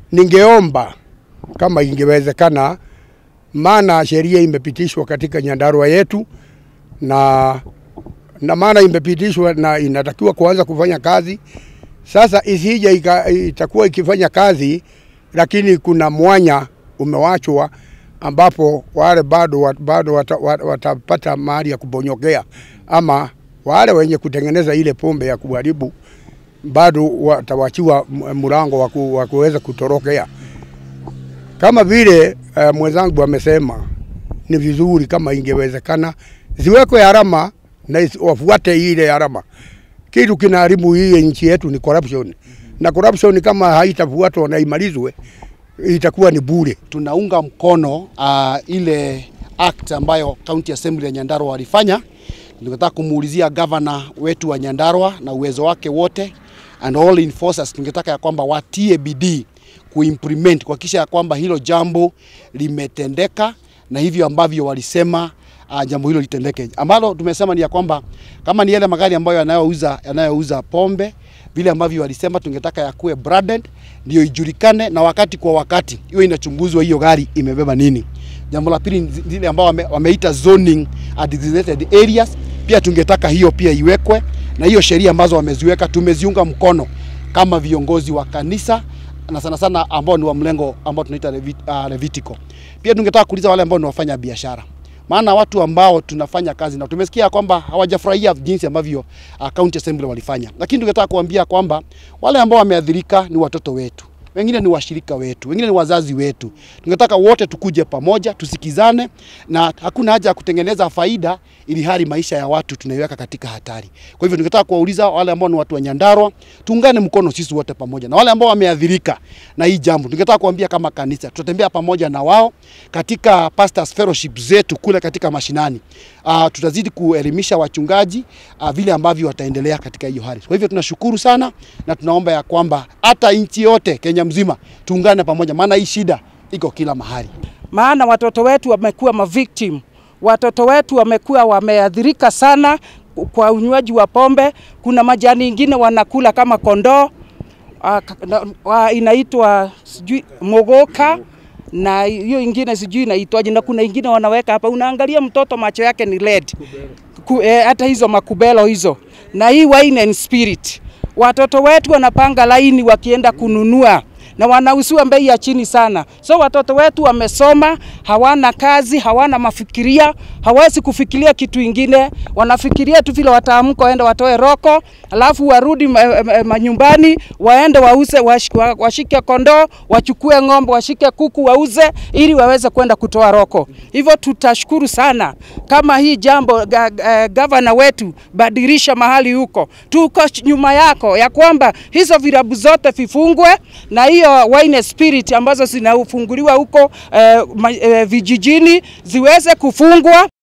ningeomba kama ingewezekana, maana sheria imepitishwa katika Nyandarua yetu na na maana imepitishwa na inatakiwa kuanza kufanya kazi sasa. Isije ika- itakuwa ikifanya kazi, lakini kuna mwanya umewachwa ambapo wale bado wat- bado wata- wat- watapata mahali ya kubonyokea, ama wale wenye kutengeneza ile pombe ya kuharibu bado watawachiwa m- mlango wa ku- wa kuweza kutorokea. Kama vile uh, mwenzangu amesema, ni vizuri kama ingewezekana ziwekwe alama na isi- wafuate ile alama. Kitu kinaharibu hii nchi yetu ni corruption, na corruption kama haitafuatwa na imalizwe itakuwa ni bure. tunaunga mkono uh, ile act ambayo County Assembly ya Nyandarua walifanya. Tungetaka kumuulizia gavana wetu wa Nyandarua na uwezo wake wote and all enforcers, tungetaka ya kwamba watie bidii kuimplement kuhakikisha ya kwamba hilo jambo limetendeka na hivyo ambavyo walisema uh, jambo hilo litendeke, ambalo tumesema ni ya kwamba kama ni yale magari ambayo yanayouza yanayouza pombe vile ambavyo walisema tungetaka yakuwe branded ndio ijulikane na wakati kwa wakati hiyo inachunguzwa hiyo gari imebeba nini. Jambo la pili ni zile ambao wame, wameita zoning uh, designated areas, pia tungetaka hiyo pia iwekwe, na hiyo sheria ambazo wameziweka tumeziunga mkono kama viongozi wa kanisa na sana sana ambao ni wa mlengo ambao tunaita Levit, uh, Levitical. Pia tungetaka kuuliza wale ambao ni wafanya biashara maana watu ambao tunafanya kazi na tumesikia kwamba hawajafurahia jinsi ambavyo uh, county assembly walifanya, lakini tungetaka kuambia kwamba wale ambao wameathirika ni watoto wetu, wengine ni washirika wetu, wengine ni wazazi wetu. Tungetaka wote tukuje pamoja, tusikizane, na hakuna haja ya kutengeneza faida ili hali maisha ya watu tunaiweka katika hatari. Kwa hivyo tungetaka kuwauliza wale ambao ni watu wa Nyandarua, tuungane mkono sisi wote pamoja, na wale ambao wameathirika na hii jambo, tungetaka kuambia kama kanisa tutatembea pamoja na wao katika pastors fellowship zetu kule katika mashinani. Uh, tutazidi kuelimisha wachungaji uh, vile ambavyo wataendelea katika hiyo hali. Kwa hivyo tunashukuru sana na tunaomba ya kwamba hata nchi yote Kenya mzima tuungane pamoja, maana hii shida iko kila mahali. maana watoto wetu wamekuwa mavictim. Watoto wetu wamekuwa wameathirika sana kwa unywaji wa pombe. Kuna majani ingine wanakula kama kondoo ah, ka- na- wa- inaitwa sijui mogoka na hiyo ingine sijui inaitwaje, na kuna ingine wanaweka hapa, unaangalia mtoto macho yake ni red Ku, eh, hata hizo makubelo hizo na hii wine and spirit. Watoto wetu wanapanga laini wakienda kununua na wanauziwa bei ya chini sana. So watoto wetu wamesoma, hawana kazi, hawana mafikiria, hawezi kufikiria kitu ingine. Wanafikiria tu vile wataamka waende watoe roko, alafu warudi ma- ma- manyumbani waende wauze, wash- wa- washike kondoo, wachukue ng'ombe, washike kuku wauze, ili waweze kwenda kutoa roko. Hivyo tutashukuru sana kama hii jambo ga, ga, gavana wetu badilisha mahali huko, tuko nyuma yako ya kwamba hizo virabu zote vifungwe na hiyo wine spirit ambazo zinafunguliwa huko eh, ma, eh, vijijini ziweze kufungwa